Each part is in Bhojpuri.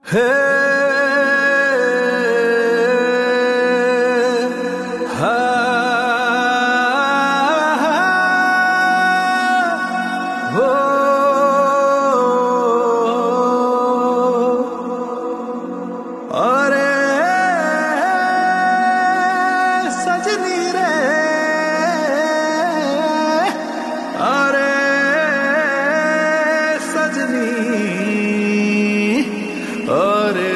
हे हा हो अरे सजनी रे अरे सजनी अरे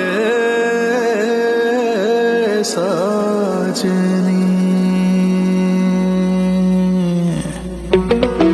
सजनी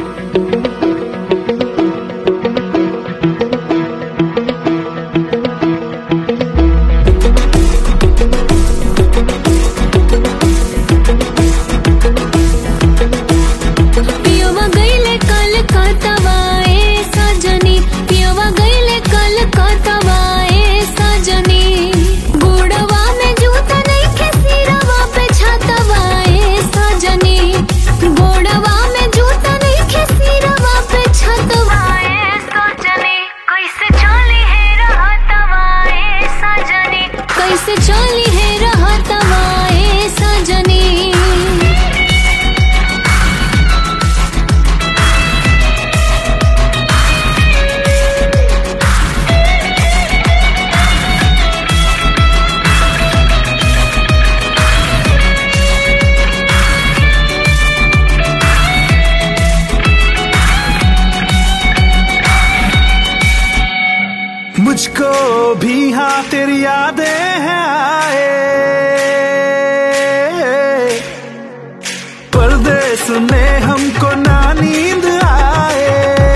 पियवा गईले कल कतवाए सजनी पियवा गईले कल कतवाए सजनी गोड़वा में जूता नहीं सिरवा पे छतवाए सजनी गोड़वा में जूता नहीं सिरवा पे छतवाए सजनी कैसे चली है रहतवाए सजनी कैसे चली है रहतवाए सजनी मुझको भी हाँ तेरी यादें हैं आए परदेस में हमको ना नींद आए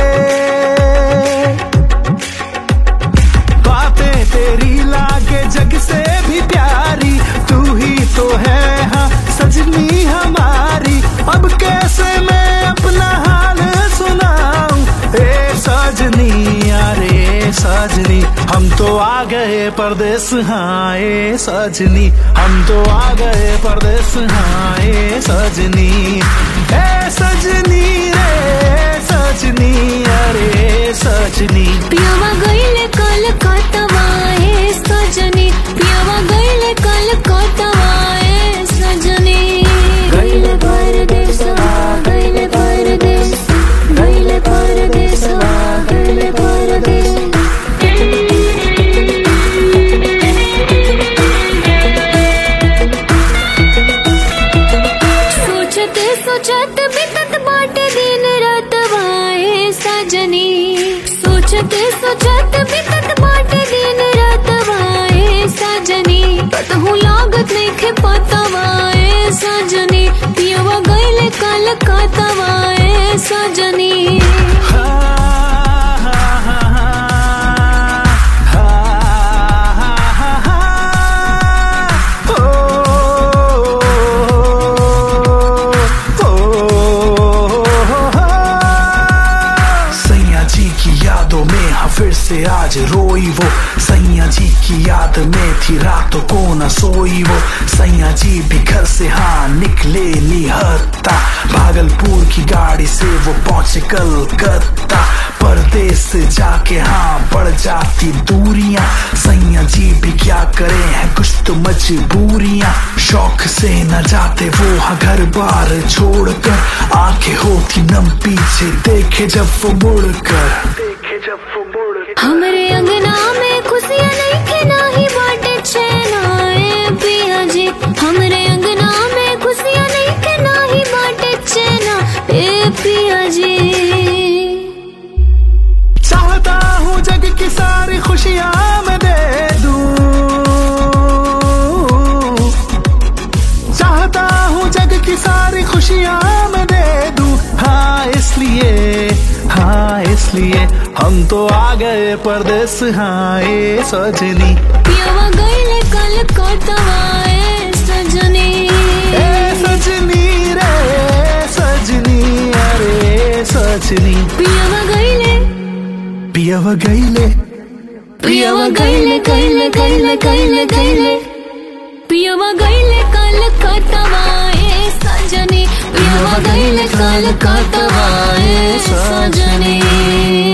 बातें तेरी लागे जग से भी प्यारी तू ही तो है हाँ सजनी हमारी अब कैसे मैं अपना हाल सुनाऊं ए सजनी अरे सजनी हम तो आ गए परदेस हाँ ए सजनी हम तो आ गए परदेस हाँ ए सजनी ए सजनी रे सजनी अरे सजनी पियवा गईले कल कतवाए सजनी पियवा गईले कल कतवाए सजनी गईले परदेस गईले परदेस गईले परदेस गईले परदेस सोचत सोचत बितत बाटे दिन रात वाए सजनी सोचत सोचत बितत बाटे दिन रात वाए सजनी कतहु लागत नइखे पता वाए सजनी पियवा गईले कल कतवाए सजनी हा, हा, हा, हा, हा, हा, हा, हा। ओ, ओ, ओ, सैया जी की यादों में हाँ फिर से आज रोई वो सैया जी की याद में थी रातों को न सोई वो सैया जी भी घर से हाँ निकले निहत्ता भागलपुर की गाड़ी से वो पहुंचे कलकत्ता परदेस से जाके हाँ बढ़ जाती दूरियां सैया जी भी क्या करे हैं कुछ तो मजबूरियां शौक से न जाते वो हाँ घर बार छोड़कर आंखें होती नम पीछे देखे जब वो मुड़कर देखे जब वो मुड़कर हमरे अंगना में खुशियाँ नहीं के नाही बाटे चैनाए पिया जी हमरे अंगना में खुशियाँ नहीं के नाही बाटे चैना ए पिया जी चाहता हूँ जग की सारी खुशियाँ मैं दे दूँ चाहता हूँ जग की सारी खुशियाँ मैं दे दूँ हाँ इसलिए हाँ इसलिए हम तो आ गए परदेस हाँ ए सजनी पियावा गईले कल कतवाए सजनी ए सजनी रे सजनी अरे सजनी पियावा गईले पियव गईले पियावा गईले गईले गईले गईले गईले पियावा गईले कल कतवाए सजनी पियावा गईले कल कतवाए सजनी